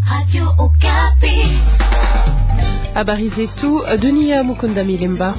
Habari zetu Dunia Mukunda Milemba.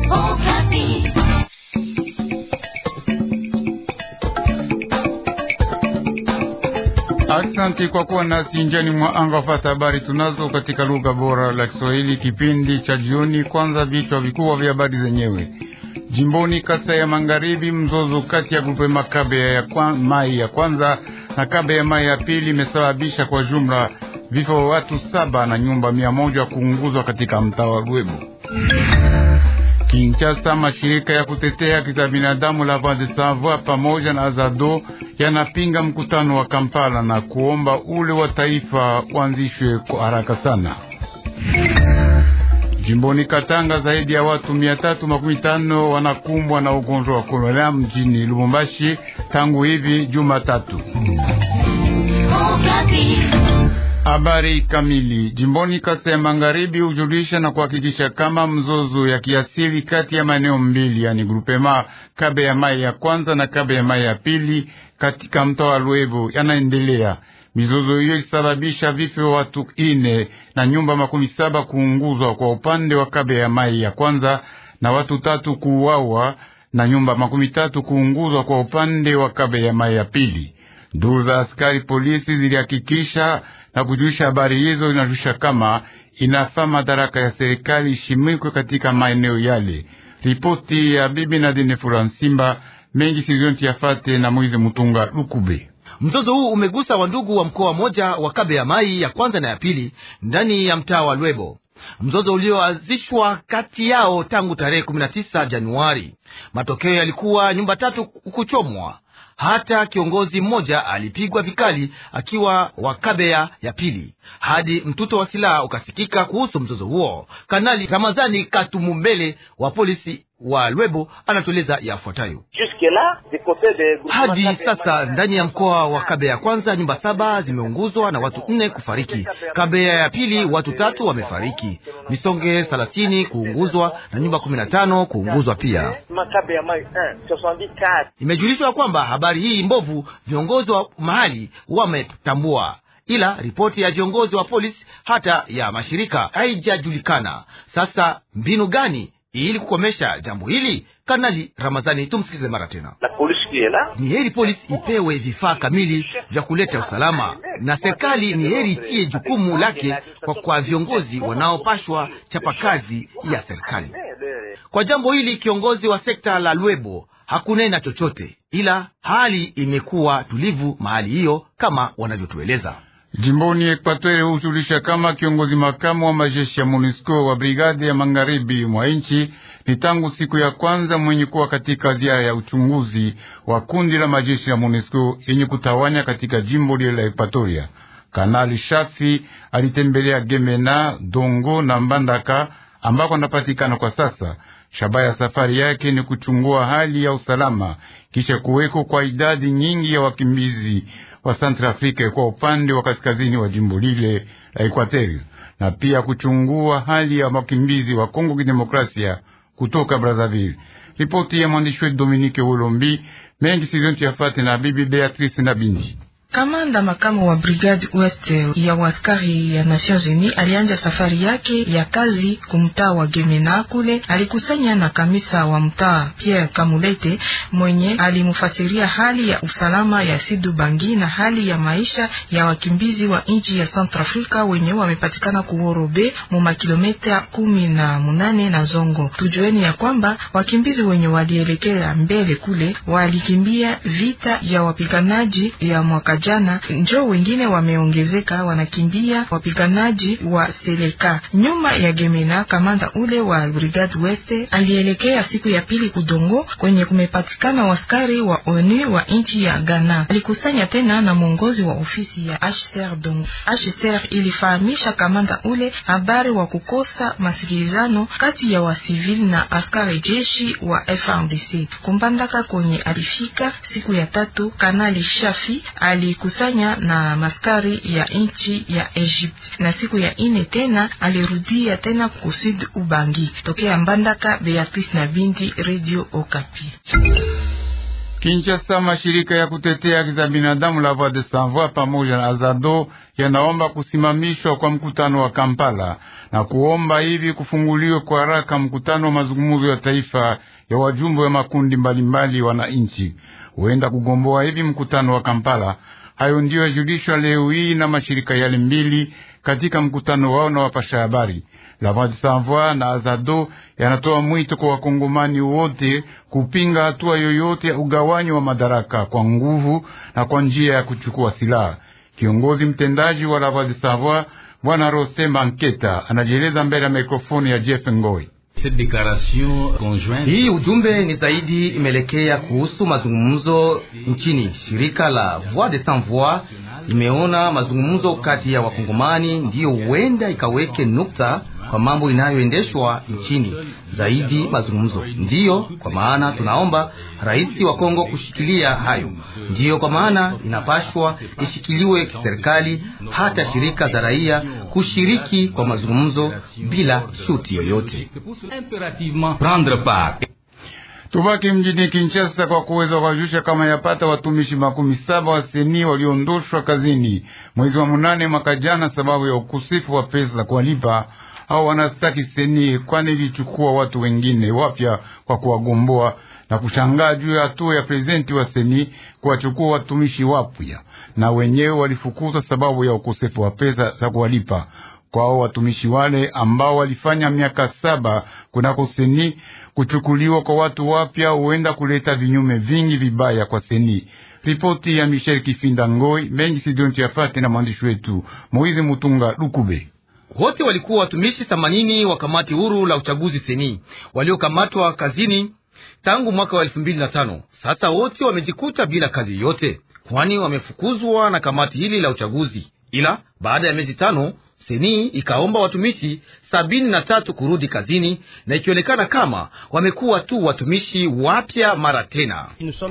Aksanti kwa kuwa nasi njani mwa anga fata habari tunazo katika lugha bora la Kiswahili, kipindi cha jioni. Kwanza vichwa vikubwa vya habari zenyewe. Jimboni Kasai ya Magharibi, mzozo kati ya grupe Makabe ya kwa, mai ya kwanza na Kabe ya mai ya pili imesababisha kwa jumla vifo vya watu saba na nyumba mia moja kuunguzwa katika mtaa wa Rwebo. Kinshasa, mashirika ya kutetea haki za binadamu la Voix des Sans Voix pamoja na Azado yanapinga mkutano wa Kampala na kuomba ule wa taifa uanzishwe kwa haraka sana. Jimboni Katanga, zaidi ya watu mia tatu makumi tano wanakumbwa na ugonjwa wa kolera mjini Lubumbashi tangu hivi Jumatatu. Habari kamili. Jimboni Kasai ya Magharibi hujulisha na kuhakikisha kama mzozo ya kiasili kati ya maeneo mbili, yani grupema Kabe ya mai ya kwanza na Kabe ya mai ya pili katika mtaa wa Lwevo yanaendelea. Mizozo hiyo ilisababisha vifo vya watu ine na nyumba makumi saba kuunguzwa kwa upande wa Kabe ya mai ya kwanza na watu tatu kuuawa na nyumba makumi tatu kuunguzwa kwa upande wa Kabe ya mai ya pili. Duru za askari polisi zilihakikisha na kujulisha habari hizo, inajulisha kama inafaa madaraka ya serikali ishimikwe katika maeneo yale. Ripoti ya bibi Nadine Furansimba mengi sizonti yafate na Moize Mutunga Lukube. Mzozo huu umegusa wandugu wa mkoa moja wa Kabe ya mai ya kwanza na ya pili ndani ya mtaa wa Lwebo, mzozo ulioanzishwa kati yao tangu tarehe 19 Januari. Matokeo yalikuwa nyumba tatu kuchomwa hata kiongozi mmoja alipigwa vikali akiwa wa Kabea ya pili, hadi mtuto wa silaha ukasikika kuhusu mzozo huo. Kanali Ramazani Katumumbele wa polisi wa Lwebo anatueleza yafuatayo. Hadi sasa ndani ya mkoa wa Kabea ya kwanza nyumba saba zimeunguzwa na watu nne kufariki. Kabea ya pili watu tatu wamefariki, misonge thelathini kuunguzwa na nyumba kumi na tano kuunguzwa pia. Imejulishwa kwamba habari hii mbovu viongozi wa mahali wametambua, ila ripoti ya viongozi wa polisi hata ya mashirika haijajulikana. Sasa mbinu gani ili kukomesha jambo hili? Kanali Ramazani, tumsikize mara tena. Ni heri polisi ipewe vifaa kamili vya kuleta usalama, na serikali ni heri itie jukumu lake kwa, kwa viongozi wanaopashwa chapa kazi ya serikali. Kwa jambo hili kiongozi wa sekta la Lwebo hakunena chochote, ila hali imekuwa tulivu mahali hiyo kama wanavyotueleza. Jimboni Ekwatori hujulisha kama kiongozi makamu wa majeshi ya MONUSCO wa brigade ya magharibi mwa nchi ni tangu siku ya kwanza mwenye kuwa katika ziara ya uchunguzi wa kundi la majeshi ya MONUSCO yenye kutawanya katika jimbo lile la Ekwatoria. Kanali Shafi alitembelea Gemena, Dongo na Mbandaka ambako anapatikana kwa sasa. Shabaha ya safari yake ni kuchungua hali ya usalama kisha kuweko kwa idadi nyingi ya wakimbizi wa Centrafrika kwa upande wa kaskazini wa jimbo lile la Ekwateri, na pia kuchungua hali ya wakimbizi wa Kongo Kidemokrasia kutoka Brazzaville. Ripoti ya mwandishi wetu Dominique Wolombi mengi sizontu yafate na bibi Beatrice na Bindi. Kamanda makamu wa Brigade West ya waskari ya Nations Unies alianja safari yake ya kazi kumtaa wa Gemena. Kule alikusanya na kamisa wa mtaa Pierre Kamulete mwenye alimufasiria hali ya usalama ya Sidu Bangi na hali ya maisha ya wakimbizi wa nchi ya Centrafrica wenye wamepatikana kuhorobe mu makilomita kumi na munane na Zongo. Tujueni ya kwamba wakimbizi wenye walielekea mbele kule walikimbia vita ya wapiganaji ya mwaka jana, njo wengine wameongezeka wanakimbia wapiganaji wa Seleka nyuma ya Gemena. Kamanda ule wa Brigade West alielekea siku ya pili Kudongo kwenye kumepatikana waskari wa ONU wa nchi ya Ghana. Alikusanya tena na mwongozi wa ofisi ya HCR Dongo. HCR ilifahamisha kamanda ule habari wa kukosa masikilizano kati ya wasivili na askari jeshi wa FRDC. Kumbandaka kwenye alifika siku ya tatu, Kanali Shafi alikusanya na maskari ya nchi ya Egypt, na siku ya ine tena alirudia tena kusud Ubangi. Tokea Mbandaka, Beatrice na Bindi, Radio Okapi. Kinshasa, mashirika ya kutetea haki za binadamu la Voix des Sans Voix pamoja na Azado yanaomba kusimamishwa kwa mkutano wa Kampala na kuomba hivi kufunguliwe kwa haraka mkutano wa mazungumzo ya taifa ya wajumbe wa makundi mbalimbali wananchi, huenda kugomboa hivi mkutano wa Kampala. Hayo ndiyo yajulishwa leo hii na mashirika yale mbili katika mkutano wao na wapasha habari. La Voix des Sans Voix na Azado yanatoa mwito kwa wakongomani wote kupinga hatua yoyote ya ugawanyi wa madaraka kwa nguvu na kwa njia ya kuchukua silaha. Kiongozi mtendaji wa La Voix des Sans Voix Bwana Rostemba Nketa anajieleza mbele ya mikrofoni ya Jeff Ngoi. Hii ujumbe ni zaidi imeelekea kuhusu mazungumzo nchini. Shirika la Voix des Sans Voix imeona mazungumzo kati ya wakongomani ndiyo huenda ikaweke nukta kwa mambo inayoendeshwa nchini. Zaidi mazungumzo ndiyo kwa maana tunaomba rais wa Kongo kushikilia hayo. Ndiyo kwa maana inapashwa ishikiliwe kiserikali, hata shirika za raia kushiriki kwa mazungumzo bila shuti yoyote. Tubaki mjini Kinshasa kwa kuweza kuwajulisha kama yapata watumishi makumi saba wa seni waliondoshwa kazini mwezi wa munane mwaka jana, sababu ya ukosefu wa pesa za kuwalipa au wanastaki seni, kwani ilichukua watu wengine wapya kwa kuwagomboa na kushangaa juu ya hatua ya prezidenti wa seni kuwachukua watumishi wapya, na wenyewe walifukuzwa sababu ya ukosefu wa pesa za kuwalipa kwao watumishi wale ambao walifanya miaka saba kunako seni. Kuchukuliwa kwa watu wapya huenda kuleta vinyume vingi vibaya kwa seni. Ripoti ya Michel Kifinda Ngoi mengi sidonti yafate na mwandishi wetu Moizi Mutunga Lukube. Wote walikuwa watumishi themanini wa kamati huru la uchaguzi seni waliokamatwa kazini tangu mwaka wa elfu mbili na tano. Sasa wote wamejikuta bila kazi yote, kwani wamefukuzwa na kamati hili la uchaguzi. Ila baada ya miezi tano seni ikaomba watumishi sabini na tatu kurudi kazini na ikionekana kama wamekuwa tu watumishi wapya mara tena.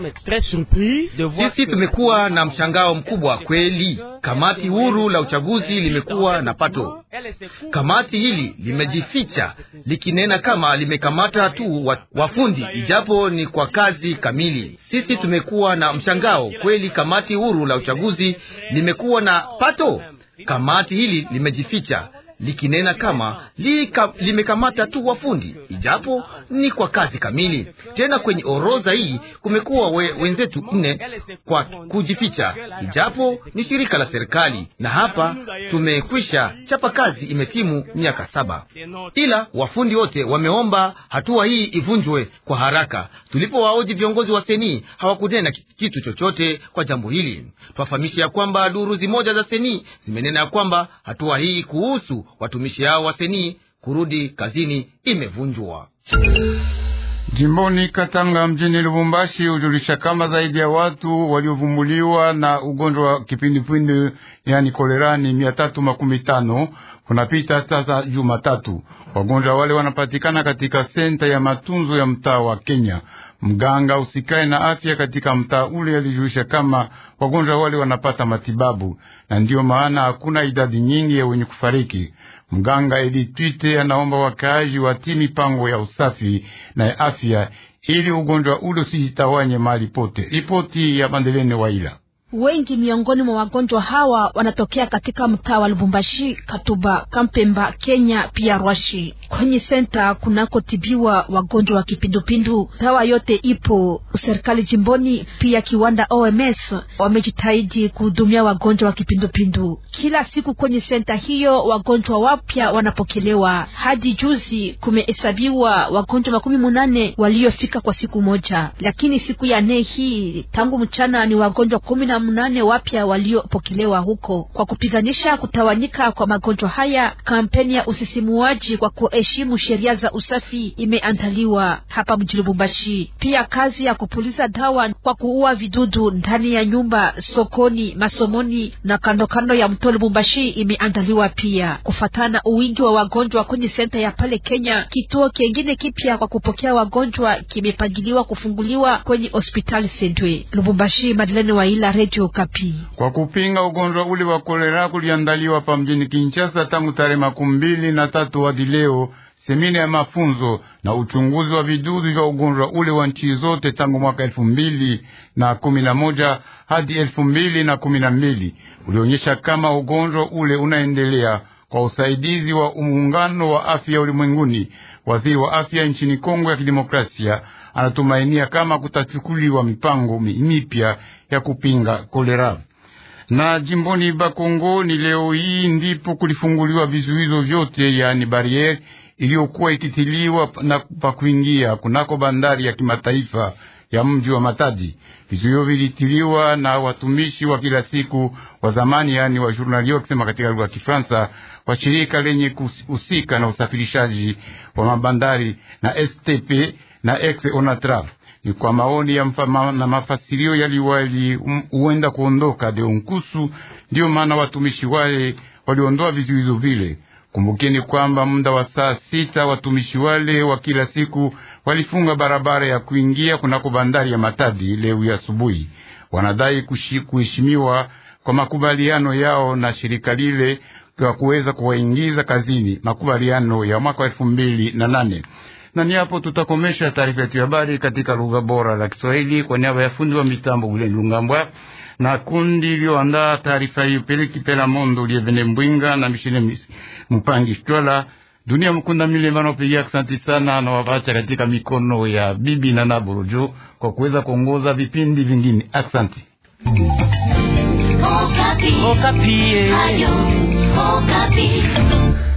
Sisi tumekuwa na mshangao mkubwa kweli. Kamati huru la uchaguzi limekuwa na pato. Kamati hili limejificha likinena kama limekamata tu wafundi, ijapo ni kwa kazi kamili. Sisi tumekuwa na mshangao kweli. Kamati huru la uchaguzi limekuwa na pato Kamati hili limejificha likinena kama lika, limekamata tu wafundi ijapo ni kwa kazi kamili. Tena kwenye orodha hii kumekuwa we, wenzetu nne kwa kujificha ijapo ni shirika la serikali, na hapa tumekwisha chapa kazi, imetimu miaka saba, ila wafundi wote wameomba hatua hii ivunjwe kwa haraka. Tulipowaoji viongozi wa seni hawakunena kitu chochote kwa jambo hili. Twafahamisha ya kwamba duru zimoja za seni zimenena ya kwamba hatua hii kuhusu watumishi hao wa seni kurudi kazini imevunjwa. Jimboni Katanga mjini Lubumbashi hujulisha kama zaidi ya watu waliovumbuliwa na ugonjwa wa kipindupindu yani kolerani mia tatu makumi tano kunapita sasa Jumatatu. Wagonjwa wale wanapatikana katika senta ya matunzo ya mtaa wa Kenya. Mganga usikae na afya katika mtaa ule alijulisha kama wagonjwa wale wanapata matibabu na ndiyo maana hakuna idadi nyingi ya wenye kufariki. Mganga Elitwite anaomba wakaaji watii mipango ya usafi na ya afya ili ugonjwa ule usijitawanye mahali pote. Ripoti ya Bandelene Waila. Wengi miongoni mwa wagonjwa hawa wanatokea katika mtaa wa Lubumbashi, Katuba, Kampemba, Kenya pia Rwashi. Kwenye senta kunakotibiwa wagonjwa wa kipindupindu, dawa yote ipo. Serikali jimboni pia kiwanda OMS wamejitahidi kuhudumia wagonjwa wa kipindupindu. Kila siku kwenye senta hiyo wagonjwa wapya wanapokelewa. Hadi juzi kumehesabiwa wagonjwa makumi munane waliofika kwa siku moja, lakini siku ya nne hii tangu mchana ni wagonjwa kumi na mnane wapya waliopokelewa huko. Kwa kupiganisha kutawanyika kwa magonjwa haya, kampeni ya usisimuaji kwa kuheshimu sheria za usafi imeandaliwa hapa mjini Lubumbashi. Pia kazi ya kupuliza dawa kwa kuua vidudu ndani ya nyumba, sokoni, masomoni na kando kando ya mto Lubumbashi imeandaliwa pia. Kufatana uwingi wa wagonjwa kwenye senta ya pale Kenya, kituo kingine kipya kwa kupokea wagonjwa kimepangiliwa kufunguliwa kwenye hospitali Sendwe. Lubumbashi, Madeleine Waila, Radio Kapi. Kwa kupinga ugonjwa ule wa kolera kuliandaliwa pa mjini Kinshasa tangu tarehe makumi mbili na tatu hadi leo semina ya mafunzo na uchunguzi wa vidudu vya ugonjwa ule wa nchi zote tangu mwaka elfu mbili na kumi na moja hadi elfu mbili na kumi na mbili ulionyesha kama ugonjwa ule unaendelea kwa usaidizi wa muungano wa afya ulimwenguni. Waziri wa afya nchini Kongo ya Kidemokrasia anatumainia kama kutachukuliwa mipango mipya ya kupinga kolera. Na jimboni Bakongo ni leo hii ndipo kulifunguliwa vizuizo vyote, yaani bariere iliyokuwa ikitiliwa na pa kuingia kunako bandari ya kimataifa ya mji wa Matadi. Vizuio vilitiliwa na watumishi wa kila siku wa zamani, yaani wa journalio kusema katika lugha ya Kifaransa, wa shirika lenye kuhusika na usafirishaji wa mabandari na STP na ex Onatra. Ni kwa maoni ya mfama, na mafasirio yaliwali huenda kuondoka deonkusu. Ndiyo maana watumishi wale waliondoa vizuizo vile. Kumbukeni kwamba muda wa saa sita watumishi wale wa kila siku walifunga barabara ya kuingia kunako bandari ya Matadi leo asubuhi. Wanadai kuheshimiwa kwa makubaliano yao na shirika lile kwa kuweza kuwaingiza kazini, makubaliano ya mwaka wa elfu mbili na nane na ni hapo tutakomesha taarifa yetu ya habari katika lugha bora la Kiswahili kwa niaba ya fundi wa mitambo Buleni Lungambwa na kundi iliyoandaa taarifa hiyo Peleki Pela Mondo Lievene Mbwinga na Mishine Mpangi Shtola Dunia Mkunda Milema naopigia asanti sana na wawacha katika mikono ya bibi na Naborojo kwa kuweza kuongoza vipindi vingine. Asanti. Okapi. Okapi. Ayo, Okapi.